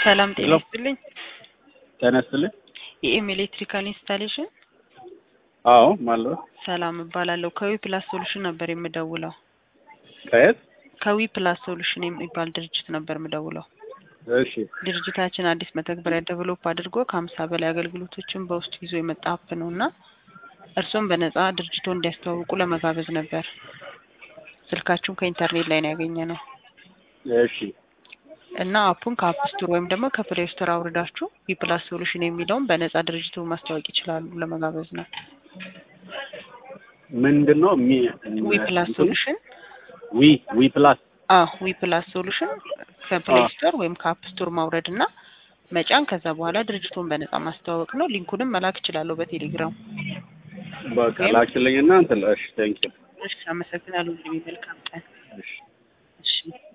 ሰላም ጤና ሄሎ። ይስጥልኝ። ጤና ይስጥልኝ። የኤም ኤሌክትሪካል ኢንስታሌሽን አዎ ማለት ሰላም እባላለሁ። ከዊ ፕላስ ሶሉሽን ነበር የምደውለው። ከየት? ከዊ ፕላስ ሶሉሽን የሚባል ድርጅት ነበር የምደውለው። እሺ ድርጅታችን አዲስ መተግበሪያ ዴቨሎፕ አድርጎ ከሀምሳ በላይ አገልግሎቶችን በውስጡ ይዞ የመጣ አፕ ነው እና እርስዎም በነጻ ድርጅቶ እንዲያስተዋውቁ ለመጋበዝ ነበር። ስልካችሁን ከኢንተርኔት ላይ ነው ያገኘ ነው እሺ እና አፑን ከአፕ ስቶር ወይም ደግሞ ከፕሌይ ስቶር አውርዳችሁ ዊ ፕላስ ሶሉሽን የሚለውን በነጻ ድርጅቱ ማስታወቅ ይችላሉ ለመጋበዝ ነው። ምንድን ነው ሚ ዊ ፕላስ ሶሉሽን ዊ ዊ ፕላስ አዎ ዊ ፕላስ ሶሉሽን ከፕሌይ ስቶር ወይም ከአፕ ስቶር ማውረድ እና መጫን ከዛ በኋላ ድርጅቱን በነጻ ማስተዋወቅ ነው። ሊንኩንም መላክ እችላለሁ በቴሌግራም። በቃ ወይም- ላኪልኝና እንትን እሺ ቴንኪው እሺ፣ አመሰግናለሁ። እንግዲህ መልካም ቀን። እሺ እሺ